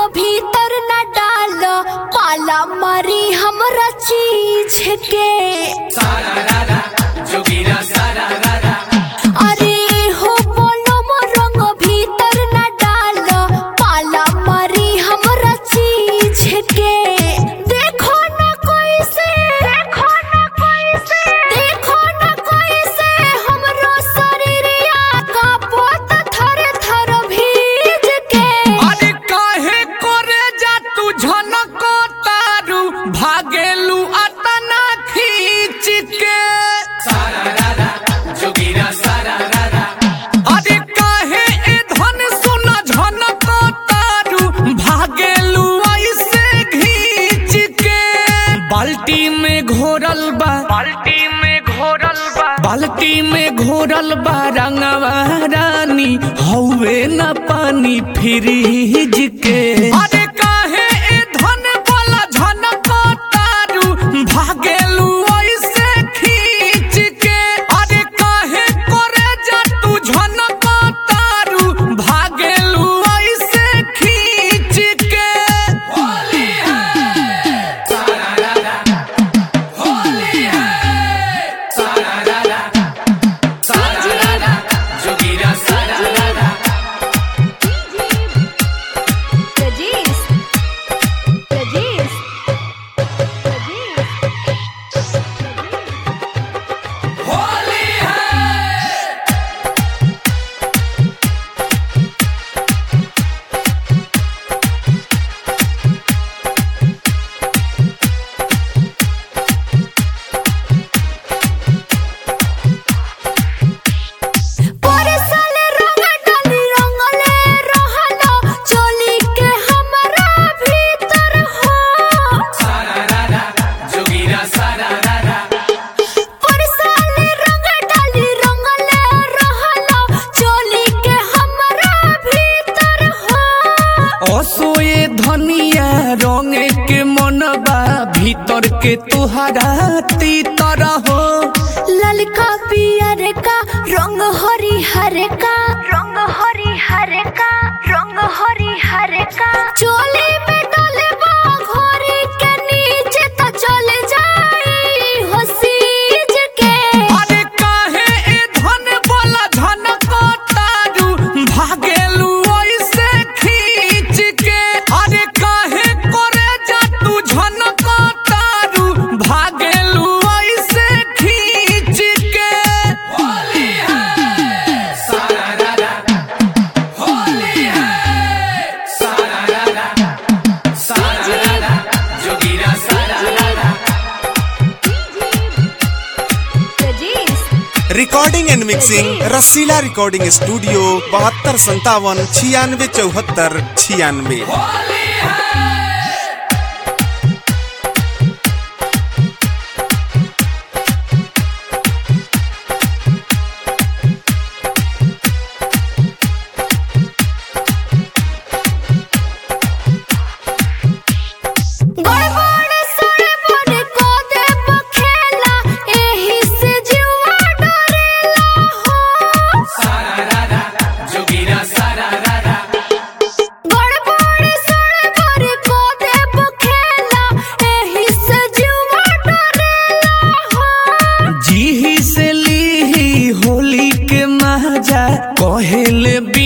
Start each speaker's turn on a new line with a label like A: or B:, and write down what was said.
A: भीतर न डाल पाला मारी हमरा चीज के अरे हो बोलो रंग भीतर न डाल पाला मारी हमरा चीज के देखो न कोई से देखो न कोई से देखो न कोई से हमरो शरीरिया का पोत थर थर भीज के
B: अरे काहे करे जा तू झनको तारू भागेलू अतना खींच के अरे काहे ए धन सुना झनको तारू भागेलू ऐसे घींच के बाल्टी में घोरल बा बाल्टी में घोरल बा बाल्टी में घोरल बा रंगवा रानी हौवे न पानी फ्रिज के अरे काहे ए धन वाला झनको तारू भागेलू ऐसे खींच के अरे काहे करे जा तू झनको तारू भागेलू ऐसे खींच के होली है होली है सारा सारा जोगीरा सारा
A: Regis. Regis.
B: होली है
A: परसल रंग डाली रंगले रहलो चोली के हमरा भीतर हो
B: जोगीरा सारा
A: परसल रंग डाली रंगले रहलो चोली के हमरा भीतर हो
B: असोए धनिया रंगे के मनबा भीतर के तुहरा तीतर हो
A: ललका पियर का रंग हरिहर का रंग हरिहर का रंग हरिहर का चोली में डाले घोरी के नीचे तो चले जाई हो सीज के
B: अरे काहे ए धन बोला झनको तारू भागेलू ऐसे खींच के अरे काहे करे जा तू झनको तारू भागेलू ऐसे खींच के होली है सारा होली है सारा सारा जोगीरा सारा
A: Regis.
C: Recording and mixing Rasila recording studio बहत्तर संतावन छियानवे चौहत्तर छियानवे
A: गड़बड़ सड़बड़ को दे बखेला एही से जीवा डरेला हो
B: जोगीरा सारा
A: गड़बड़ सड़बड़ को दे बखेला एही से जीवा डरेला हो
B: जीही से लीही होली के मजा कहेले